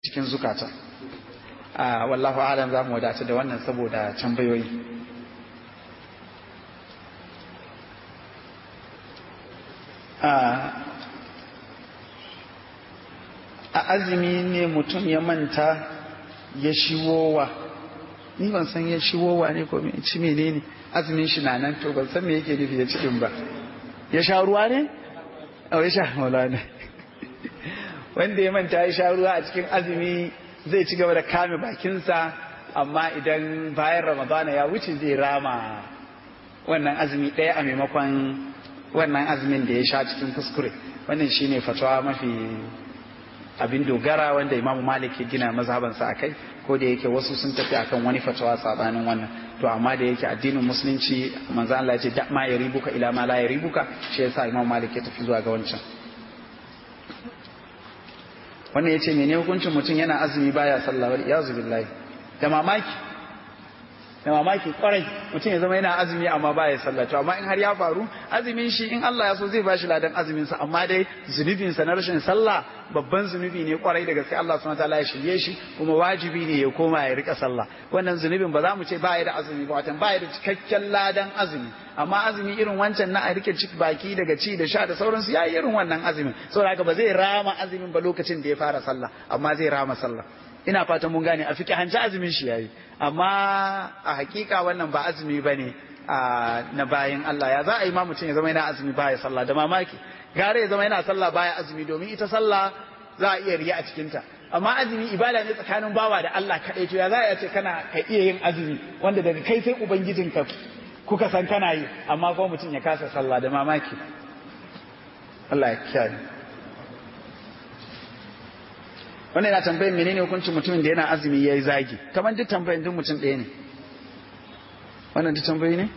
cikin zukata a wallahu alam za mu wadata da wannan saboda tambayoyi a azumi ne mutum ya manta ya shiwowa ni ban san ya shiwowa ne ko ci menene azumin shi na nan to ban san me yake nufi ya ci din ba ya sha ruwa ne ya sha maulana wanda ya manta ya sha ruwa a cikin azumi zai ci gaba da kame bakinsa amma idan bayan ramadana ya wuce zai rama wannan azumi ɗaya a maimakon wannan azumin da ya sha cikin kuskure wannan shine fatawa mafi abin dogara wanda imamu malik ya gina mazhabansa a kai ko da yake wasu sun tafi akan wani fatawa sabanin wannan to amma da yake addinin musulunci manzo Allah ya ce da ma yaribuka ila ma la yaribuka shi yasa imamu malik ya tafi zuwa ga wancan wannan yace mene hukuncin mutum yana azumi baya sallah wal iyazu billahi da mamaki da mamaki kwarai mutum ya zama yana azumi amma baya sallah to amma in har ya faru azumin shi in Allah ya so zai bashi ladan azumin sa amma dai zunubin sa na rashin sallah babban zunubi ne kwarai da gaske Allah subhanahu wataala ya shirye shi kuma wajibi ne ya koma ya rika sallah wannan zunubin ba za mu ce baya da azumi ba watan baya da cikakken ladan azumi amma azumi irin wancan na a rike ciki baki daga ci da sha da sauransu yayi irin wannan azumin saboda haka ba zai rama azumin ba lokacin da ya fara sallah amma zai rama sallah ina fatan mun gane a fiki hanci azumin shi yayi amma a hakika wannan ba azumi bane na bayan Allah ya za a yi ma mutum ya zama yana azumi baya sallah da mamaki gare ya zama yana sallah baya azumi domin ita sallah za a iya riya a cikinta amma azumi ibada ne tsakanin bawa da Allah kaɗai to ya za a ce kana ka iya yin azumi wanda daga kai sai ubangijinka kuka san kana yi amma kuma mutum ya kasa sallah da mamaki Allah ya kiyaye wannan yana tambayin menene hukuncin mutumin da yana azumi ya yi zagi kamar duk tambayin duk mutum ɗaya ne wannan duk tambayi ne?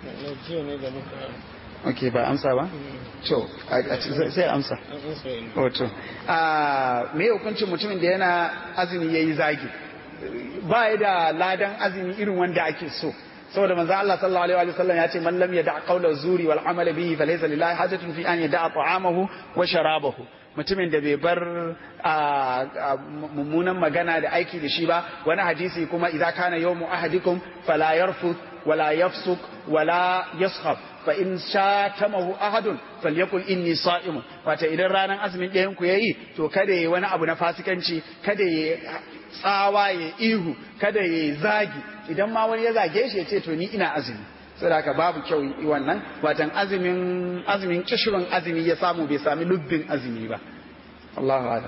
ok ba amsa ba? to sai amsa wato me hukuncin mutumin da yana azumi ya yi zagi ba ya da ladan azumi irin wanda ake so saboda manzo Allah sallallahu alaihi wa sallam ya ce man lam yada qawla zuri wal amala bihi falaysa lillahi hajatun fi an yada ta'amahu wa sharabahu mutumin da bai bar mummunan magana da aiki da shi ba wani hadisi kuma idza kana yawmu ahadikum fala yarfuth wala yafsuk wala yaskhab fa in shatamahu ahadun falyakul inni sa'im wata idan ranar azumin ɗayan ku yayi to kada yayi wani abu na fasikanci kada yayi tsawa ya ihu kada yayi zagi idan ma wani ya zage shi ya ce to ni ina azumi saboda haka babu kyau yi wannan watan azumin azumin kishirin azumi ya samu bai sami lubbin azumi ba Allahu a'lam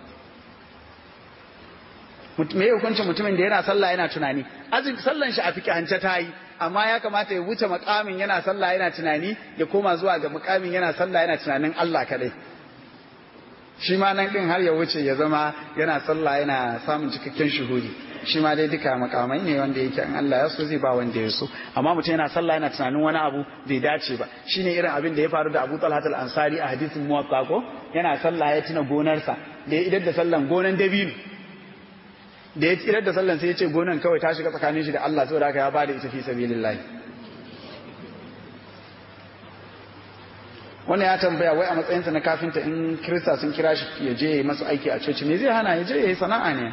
me hukuncin mutumin da yana sallah yana tunani azumi sallan shi a fikihance ta yi amma ya kamata ya wuce makamin yana sallah yana tunani ya koma zuwa ga makamin yana sallah yana tunanin Allah kadai shi ma nan din har ya wuce ya zama yana sallah yana samun cikakken shuhudi shi ma dai duka makamai ne wanda yake an Allah ya so zai ba wanda ya so amma mutum yana sallah yana tunanin wani abu bai dace ba shine irin abin da ya faru da Abu Talha al-Ansari a hadisin Muwatta ko yana sallah ya tuna gonarsa da ya idar da sallan gonan dabino da ya idar da sallan sai ya ce gonan kawai ta shiga tsakanin shi da Allah saboda haka ya bada ita fi sabilillah wannan ya tambaya wai a matsayinsa na kafinta in kirista sun kira shi ya je ya masu aiki a coci me zai hana ya je ya yi sana'a ne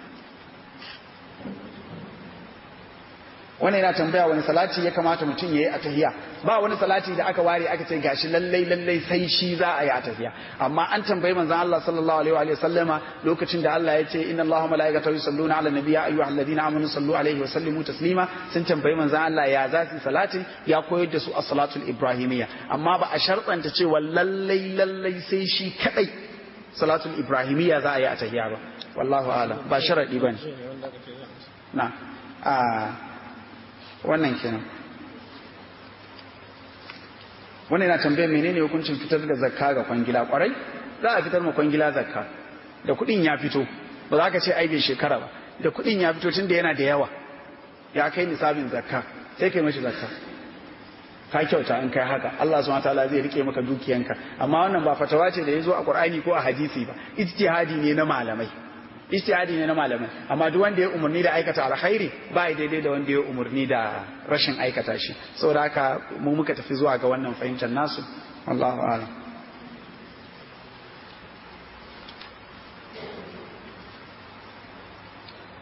wannan yana tambaya wani salati ya kamata mutum ya yi a tahiya ba wani salati da aka ware aka ce gashi lallai lallai sai shi za a yi a tahiya amma an tambayi manzon Allah sallallahu alaihi wa sallama lokacin da Allah ya ce inna Allaha malaikatahu yusalluna ala nabiyya ayyuhal ladina amanu sallu alaihi wa sallimu taslima sun tambayi manzon Allah ya za su salati ya koyar da su as-salatul ibrahimiyya amma ba a shartanta cewa lallai lallai sai shi kadai salatul ibrahimiyya za a yi a tahiya ba wallahu a'lam ba sharadi bane na a wannan kenan wannan yana tambayar menene hukuncin fitar da zakka ga kwangila kwarai za a fitar ma kwangila zakka da kuɗin ya fito ba za ka ce ai bai shekara ba da kuɗin ya fito tun da yana da yawa ya kai nisabin zakka sai kai mashi zakka ka kyauta in kai haka Allah subhanahu wataala zai rike maka dukiyanka amma wannan ba fatawa ce da yazo a Qur'ani ko a hadisi ba ijtihadi ne na malamai ijtihadi ne na malamai amma duk wanda ya umarni da aikata alkhairi ba ya daidai da wanda ya umarni da rashin aikata shi saboda haka mu muka tafi zuwa ga wannan fahimtar nasu wallahu a'lam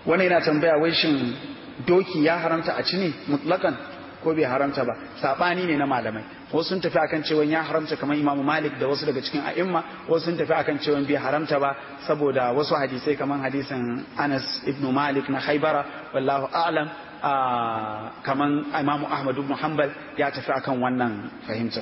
wani yana tambaya wai shin doki ya haramta a ci ne mutlakan ko bai haramta ba sabani ne na malamai wasu sun tafi akan cewa ya haramta kamar imamu malik da wasu daga cikin a'imma wasu sun tafi akan cewa bai haramta ba saboda wasu hadisai kamar hadisin anas ibn malik na haibara wallahu a'lam kamar imamu ahmad ibn hanbal ya tafi akan wannan fahimtar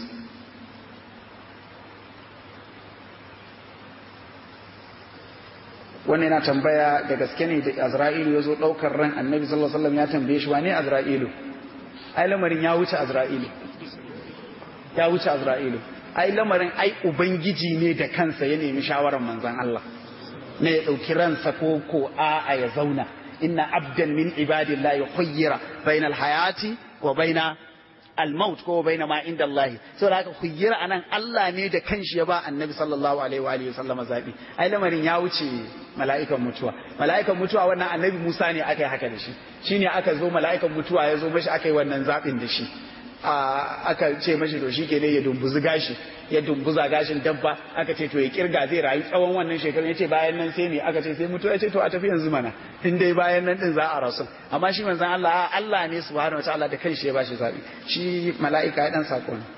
wannan yana tambaya da gaske ne da azra'ilu ya zo ɗaukar ran annabi sallallahu alaihi wasallam ya tambaye shi wane azra'ilu ai lamarin ya wuce azra'ilu ya wuce azra'ilu ai lamarin ai ubangiji ne da kansa ya nemi shawarar manzon Allah ne ya ɗauki ransa ko ko a'a ya zauna inna abdan min ibadillahi khayyira bainal hayati wa baina al-maut ko baina ma inda Allah saboda haka khayyira anan Allah ne da kanshi ya ba annabi sallallahu alaihi wa alihi sallama zabi ai lamarin ya wuce mala'ikan mutuwa mala'ikan mutuwa wannan annabi Musa ne aka yi haka da shi shine aka zo mala'ikan mutuwa ya zo mashi aka yi wannan zabin da shi aka ce mashi to shike ne ya dumbuzi gashi ya dumbuza gashin dabba aka ce to ya kirga zai rayu tsawon wannan shekarun yace bayan nan sai me aka ce sai mutuwa yace to a tafi yanzu mana in dai bayan nan din za a rasu amma shi manzon Allah Allah ne subhanahu wataala da kanshi ya bashi zabi shi mala'ika ya dan sako ne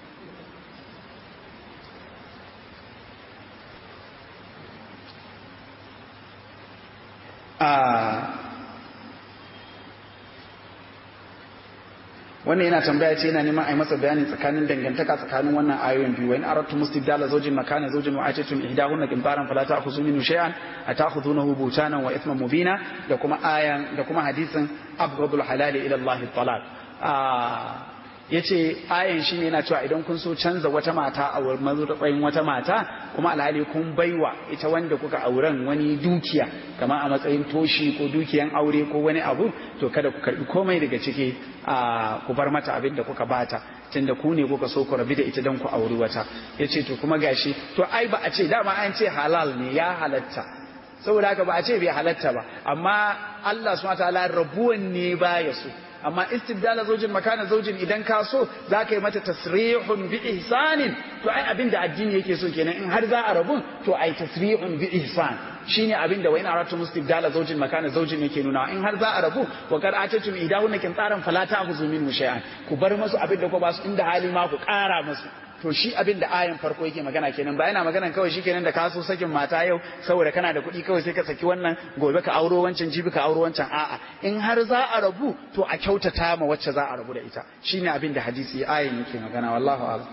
wannan yana tambaya ce yana neman a yi masa bayani tsakanin dangantaka tsakanin wannan ayoyin biyu wa in aradtu mustibdala zawjin makana zawjin wa atatum ihdahunna qintaran fala ta'khudhu minhu shay'an ata'khudhunahu butanan wa ithman mubina da kuma ayan da kuma hadisin abghadul halali ila Allah talaq ya ce ayan shi ne yana cewa idan kun so canza wata mata a matsayin wata mata kuma alhali kun baiwa ita wanda kuka auren wani dukiya kamar a matsayin toshi ko dukiyan aure ko wani abu to kada ku karbi komai daga ciki a ku bar mata abin da kuka bata tunda ku ne kuka so ku rabi da ita don ku auri wata ya ce to kuma gashi to ai ba a ce dama an ce halal ne ya halatta saboda haka ba a ce bai halatta ba amma Allah subhanahu wa ta'ala rabuwan ne ba ya so amma istibdala zaujin makana zaujin idan ka so za ka yi mata tasrihun bi ihsanin to ai abin da addini yake so kenan in har za a rabu to ai tasrihun bi ihsan shine abin da wayin aratu mustibdala zaujin makana zaujin yake nuna in har za a rabu wa kad atatum idahunna kin tsaran fala ta'khudhu minhu shay'an ku bar musu abin da ku ba su inda hali ma ku kara musu to shi abin da ayan farko yake magana kenan ba yana magana kawai shi kenan da ka so sakin mata yau saboda kana da kuɗi kawai sai ka saki wannan gobe ka auro wancan jibi ka auro wancan a'a in har za a rabu to a kyautata ma wacce za a rabu da ita shine abin da hadisi ayan yake magana wallahu a'lam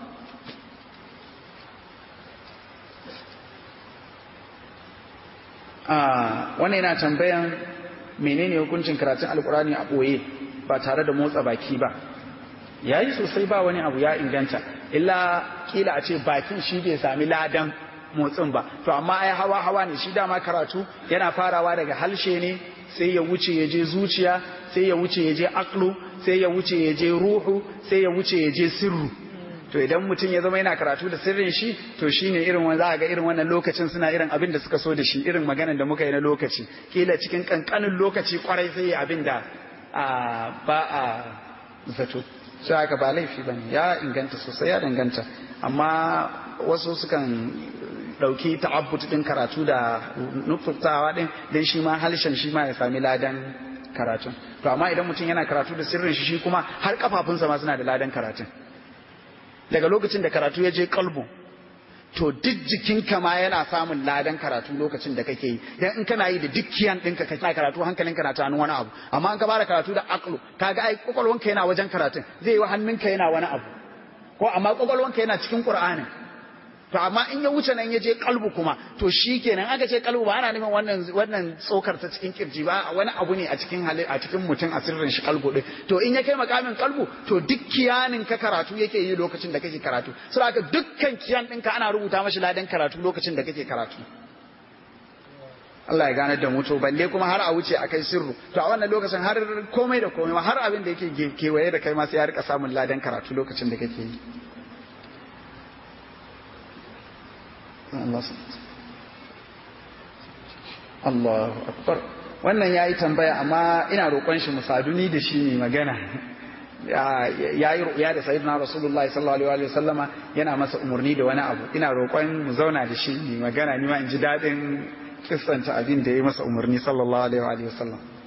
a wannan yana tambayan menene hukuncin karatun alkurani a ɓoye ba tare da motsa baki ba yayi sosai ba wani abu ya inganta illa kila a ce bakin shi bai sami ladan motsin ba to amma ai hawa hawa ne shi dama karatu yana farawa daga halshe ne sai ya wuce ya je zuciya sai ya wuce ya je aklu sai ya wuce ya je ruhu sai ya wuce ya je sirru to idan mutum ya zama yana karatu da sirrin shi to shine irin wanda za ga irin wannan lokacin suna irin abin da suka so da shi irin maganar da muka yi na lokaci kila cikin kankanin lokaci kwarai sai ya abin da ba a zato sai haka ba laifi bane ya inganta sosai ya danganta amma wasu sukan ɗauki ta'abbut ɗin karatu da nufurtawa ɗin don shi ma halshen shi ma ya sami ladan karatun to amma idan mutum yana karatu da sirrin shi shi kuma har kafafunsa ma suna da ladan karatun daga lokacin da karatu ya je kalbu to duk jikinka ma yana samun ladan karatu lokacin da kake yi dan in kana yi da dukkiyan ɗinka kana karatu hankalinka na tunanin wani abu amma an ka bada karatu da aklu kaga ai kwakwalwanka yana wajen karatun zai yi wa hannunka yana wani abu ko amma kwakwalwanka yana cikin qur'anin to amma in ya wuce nan ya je kalbu kuma to shi kenan aka ce kalbu ba ana nufin wannan wannan tsokar ta cikin kirji ba wani abu ne a cikin hali a cikin mutum a sirrin shi kalbu din to in ya kai makamin kalbu to duk kiyanin ka karatu yake yi lokacin da kake karatu saboda haka dukkan kiyan ɗinka ana rubuta mashi ladan karatu lokacin da kake karatu Allah ya gane da mu to balle kuma har a wuce a kai sirru to a wannan lokacin har komai da komai har abin da yake kewaye da kai ma sai ya rika samun ladan karatu lokacin da kake yi Allahu akbar wannan yayi tambaya amma ina roƙon shi musaduni da shi ne magana ya yi ru'ya da sayyidina rasulullahi sallallahu alaihi wa sallama yana masa umarni da wani abu ina roƙon mu zauna da shi ne magana ni ma in ji daɗin kissanta abin da ya yi masa umarni sallallahu alaihi wa sallam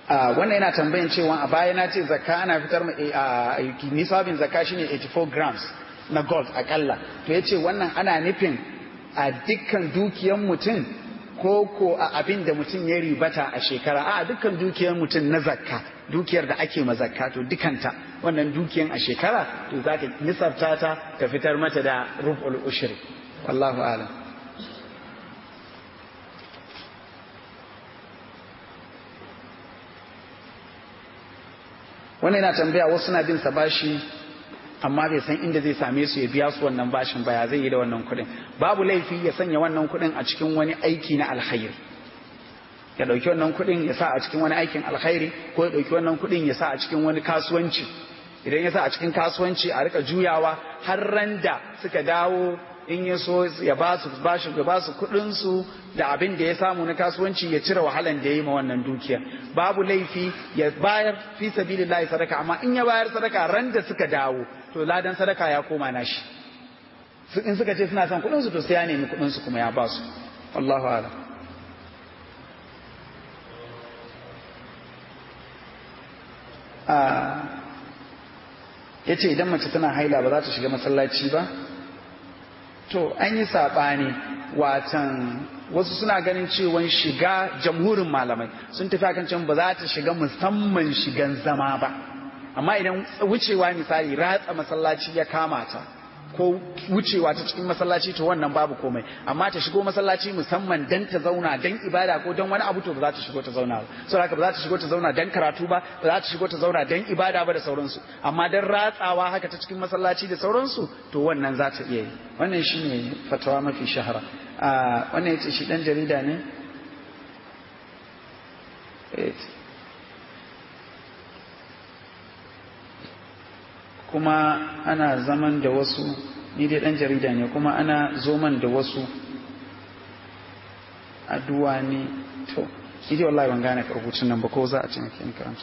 wannan yana tambayin cewa a baya na ce zakka ana fitar a nisabin zakka shine 84 grams na gold akalla to yace wannan ana nufin a dukkan dukiyan mutum ko ko a abin da mutum ya ribata a shekara a dukkan dukiyar mutum na zakka dukiyar da ake ma zakka to dukanta wannan dukiyan a shekara to za ka nisabta ta ka fitar mata da rubul ushri wallahu a'lam wannan yana tambaya wasu na bin sa bashi amma bai san inda zai same su ya biya su wannan bashin ba ya zai yi da wannan kuɗin babu laifi ya sanya wannan kuɗin a cikin wani aiki na alkhairi ya ɗauki wannan kuɗin ya sa a cikin wani aikin alkhairi ko ya ɗauki wannan kuɗin ya sa a cikin wani kasuwanci idan ya sa a cikin kasuwanci a rika juyawa har ran da suka dawo in ya so ya ba su bashi ya ba su kuɗin su da abin da ya samu na kasuwanci ya cire wahalan da ya yi ma wannan dukiya babu laifi ya bayar fi sabilillahi sadaka amma in ya bayar sadaka ran da suka dawo to ladan sadaka ya koma nashi in suka ce suna son kuɗin su to sai ya nemi kuɗin su kuma ya ba su wallahu a'lam ya ce idan mace tana haila ba za ta shiga masallaci ba to an yi saɓani watan wasu suna ganin cewa shiga jamhurin malamai sun tafi akan cewa ba za ta shiga musamman shigan zama ba amma idan wucewa misali ratsa masallaci ya kama ta ko wucewa ta cikin masallaci to wannan babu komai amma ta shigo masallaci musamman dan ta zauna dan ibada ko dan wani abu to ba za ta shigo ta zauna ba saboda haka ba za ta shigo ta zauna dan karatu ba ba za ta shigo ta zauna dan ibada ba da sauransu amma dan ratsawa haka ta cikin masallaci da sauransu to wannan za ta iya yi wannan shine fatawa mafi shahara a wannan yace shi dan jarida ne kuma ana zaman da wasu ni dai dan jarida ne kuma ana zoman da wasu addu'a ne to ni dai wallahi ban gane rubutun nan ba ko za a ce maka in karanta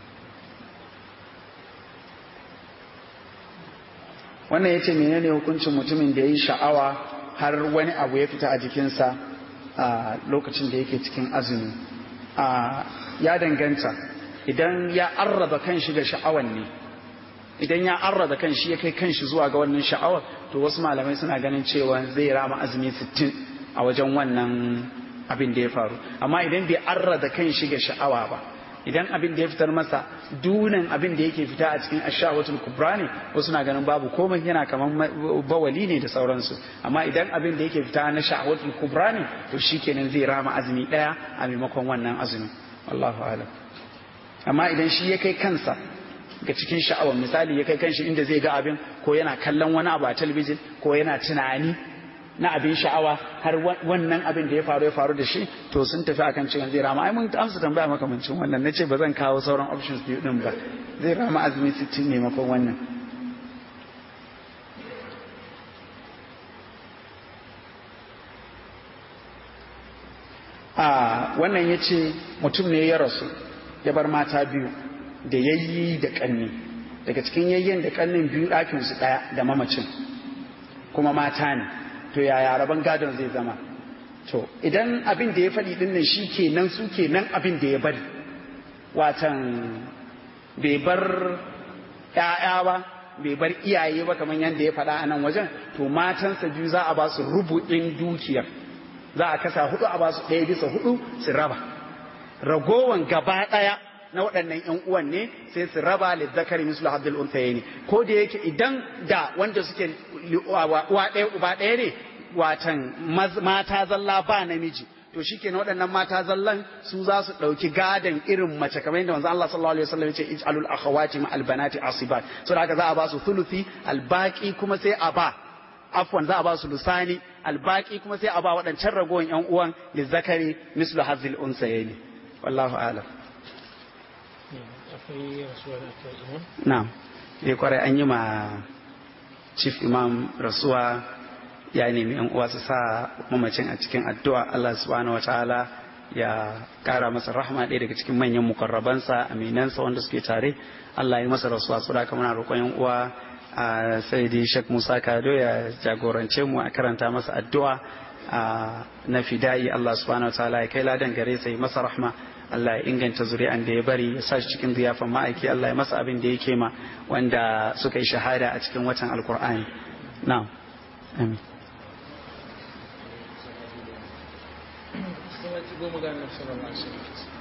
wannan yace menene hukuncin mutumin da yayi sha'awa har wani abu ya fita a jikinsa a lokacin da yake cikin azumi a ya danganta idan ya arraba kanshi ga sha'awan ne idan ya arrada kan shi ya kai kan shi zuwa ga wannan sha'awar to wasu malamai suna ganin cewa zai rama azumi 60 a wajen wannan abin da ya faru amma idan bai arrada kan shi ga sha'awa ba idan abin da ya fitar masa dunan abin da yake fita a cikin ashawatul kubra ne wasu na ganin babu komai yana kaman bawali ne da sauransu amma idan abin da yake fita na sha'awatul kubra ne to shikenan zai rama azumi daya a maimakon wannan azumi wallahu a'lam amma idan shi ya kai kansa ga cikin sha'awar misali ya kai kanshi inda zai ga abin ko yana kallon wani abu a talabijin ko yana tunani na abin sha'awa har wannan abin da ya faru ya faru da shi to sun tafi akan cewa zai rama ai mun amsa tambaya makamancin wannan nace ba zan kawo sauran options biyu din ba zai rama azumi 60 ne makon wannan a wannan yace mutum ne ya rasu ya bar mata biyu da yayyi da kanni daga cikin yayyen da kannin biyu ɗakin su ɗaya da mamacin kuma mata ne to yaya rabon gadon zai zama to idan abin da ya faɗi ɗin nan shi kenan su kenan abin da ya bari watan bai bar ‘ya'ya ba bai bar iyaye ba kamar yadda ya faɗa a nan wajen to matansa biyu za a ba su rubu'in dukiyar za a kasa hudu a ba su ɗaya bisa hudu su raba ragowan gaba ɗaya na waɗannan ‘yan uwan ne sai su raba lizzakari mislu abdul untayeni ko da yake idan da wanda suke uwa ɗaya uba ɗaya ne watan mata zalla ba namiji to shike na waɗannan mata zallan su za su ɗauki gadon irin mace kamar yadda manzo Allah sallallahu alaihi wasallam ya ce ij'alul akhawati ma albanati asibat so da haka za a ba su thuluthi albaqi kuma sai a ba afwan za a ba su lusani albaqi kuma sai a ba waɗancan ragowar ‘yan uwan lizzakari mislu hazil unsayeni wallahu a'lam akwai rasuwa da aka imam na'am eh kwarai an yi ma chief imam rasuwa ya nemi yan uwa su sa mamacin a cikin addu'a Allah subhanahu wataala ya kara masa rahma ɗaya daga cikin manyan mukarrabansa aminansa wanda suke tare Allah ya masa rasuwa su da muna roƙon yan uwa a sayyidi Sheikh Musa Kado ya jagorance mu a karanta masa addu'a na fida'i Allah subhanahu wataala ya kai ladan gare sai masa rahma Allah ya inganta zuri'an da ya bari ya sa shi cikin ziyafan ma'aiki Allah ya masa abin da yake ma wanda suka yi shahada a cikin watan alkur'ani na'am amin goma ga annabi sallallahu alaihi wasallam